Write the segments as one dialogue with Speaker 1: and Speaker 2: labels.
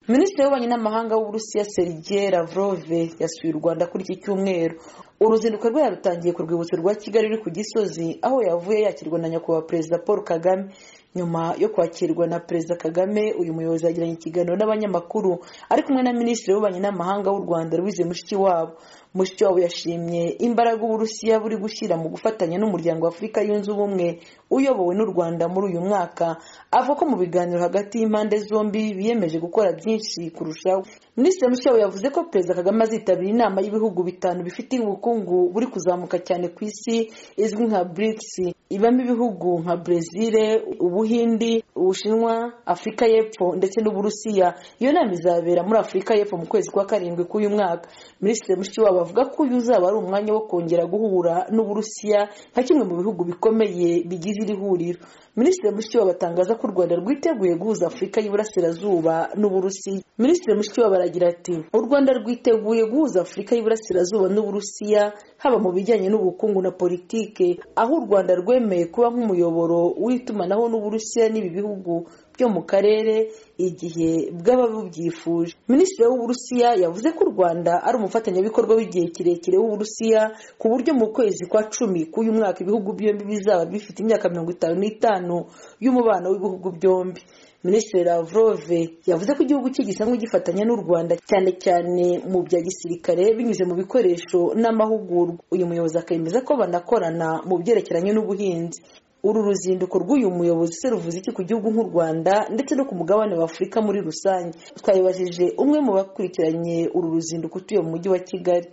Speaker 1: minisitiri w'ububanyi n'amahanga w'uburusiya serigiye lavrove yasuye u rwanda kuri iki cyumweru uruzinduko rwe yarutangiye ku rwibutso rwa kigali ruri ku gisozi aho yavuye yakirwa na nyakubahwa perezida paul kagame nyuma yo kwakirwa na perezida kagame uyu muyobozi yagiranye ikiganiro n'abanyamakuru ari kumwe na minisitiri w'ububanyi n'amahanga w'u rwanda louise mushikiwabo mushikiwabo yashimye imbaraga uburusiya buri gushyira mu gufatanya n'umuryango w'afurika yunze ubumwe uyobowe n'u rwanda muri uyu mwaka avuga ko mu biganiro hagati y'impande zombi biyemeje gukora byinshi kurushaho minisitiri mushikiwabo yavuze ko perezida kagame azitabira inama y'ibihugu bitanu bifite ubukungu buri kuzamuka cyane ku isi izwi nka brics ibamo ibihugu nka brezil ubuhindi ubushinwa afurika y'epfo ndetse n'uburusiya iyo nama izabera muri afurika y'epfo mu kwezi kwa karindwi k'uyu mwaka minisitiri mushikiwabo avuga ko uyu uzaba ari umwanya wo kongera guhura n'uburusiya nka kimwe mu bihugu bikomeye bigize iri huriro minisitiri mushikiwabo atangaza ko u rwanda rwiteguye guhuza afurika y'iburasirazuba n'uburusiya minisitiri mushikiwabo aragira ati u rwanda rwiteguye guhuza afurika y'iburasirazuba n'uburusiya haba mu bijyanye n'ubukungu na politike aho u rwanda rwemeye kuba nk'umuyoboro w'itumanaho n'uburusiya n'ibi bihugu byo mu karere igihe bwaba bubyifuje minisitiri w'uburusiya yavuze ko u rwanda ari umufatanyabikorwa w'igihe kirekire w'uburusiya ku buryo mu kwezi kwa cumi k'uyu mwaka ibihugu byombi bizaba bifite imyaka mirongo itanu n'itanu y'umubano w'ibihugu byombi minisitiri lavrov yavuze ko igihugu cye gisanzwe gifatanya n'u rwanda cyane cyane mu bya gisirikare binyuze mu bikoresho n'amahugurwa uyu muyobozi akemeza ko banakorana mu byerekeranye n'ubuhinzi uru ruzinduko rw'uyu muyobozi se ruvuze iki ku gihugu nk'u rwanda ndetse no ku mugabane wa afurika muri rusange twayibajije umwe mu bakurikiranye uru ruzinduko utuye mu mujyi wa kigali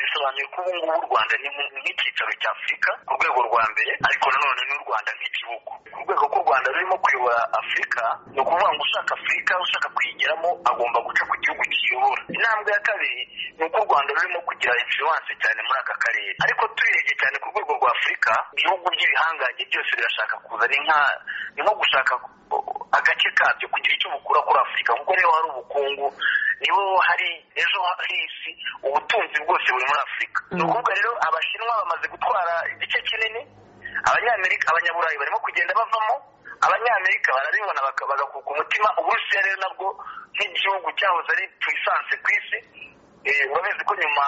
Speaker 2: bisobanuye ko ubu ngubu u rwanda ni nk'icyicaro cya afurika ku rwego rwa mbere ariko nanone n'u rwanda nk'igihugu ku rwego rw'u rwanda rurimo kuyobora afurika ni ukuvuga ngo ushaka afurika ushaka kuyigeramo agomba guca ku gihugu kiyobora intambwe ya kabiri ni uko u rwanda rurimo kugira influence cyane muri aka karere ariko tuyirebye cyane ku rwego rwa afurika ibihugu by'ibihangange byose birashaka kuza ni nko gushaka agace kabyo kugira icyo bukura kuri afurika kuko niho hari ubukungu niho hari ejo h'isi ubutunzi bwose buri muri afurika ni ukuvuga rero abashinwa bamaze gutwara igice kinini abanyamerika abanyaburayi barimo kugenda bavamo abanyamerika barabibona bagakuka umutima uburusiya rero nabwo nk'igihugu cyahoze ari puissance ku isi urabizi ko nyuma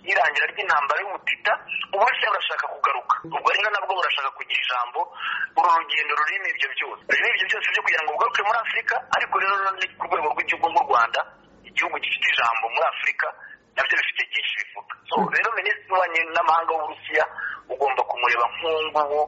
Speaker 2: y'irangira ry'intambara y'ubutita uburusiya burashaka kugaruka ubwo rero nabwo burashaka kugira ijambo uru rugendo rurimo ibyo byose rurimo ibyo byose byo kugira ngo bugaruke muri afurika ariko rero ni ku rwego rw'igihugu nk'u rwanda igihugu gifite ijambo muri afurika nabyo bifite byinshi bivuga rero minisitiri w'ububanyi n'amahanga w'uburusiya ugomba kumureba nk'uwo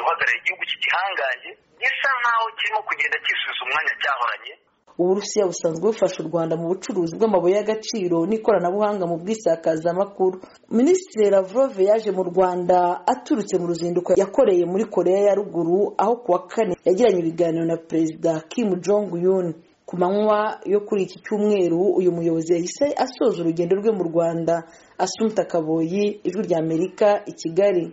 Speaker 2: uhagarariye igihugu cy'igihangange gisa nkaho kirimo kugenda cyisubiza umwanya cyahoranye
Speaker 1: uburusiya busanzwe bufasha u rwanda mu bucuruzi bw'amabuye y'agaciro n'ikoranabuhanga mu bwisakazamakuru minisitiri lavrove yaje mu rwanda aturutse mu ruzinduko yakoreye muri koreya ya ruguru aho kuwa kane yagiranye ibiganiro na perezida kim jong un ku manywa yo kuri iki cyumweru uyu muyobozi yahise asoza urugendo rwe mu rwanda asunika kaboyi ijwi ry'amerika i kigali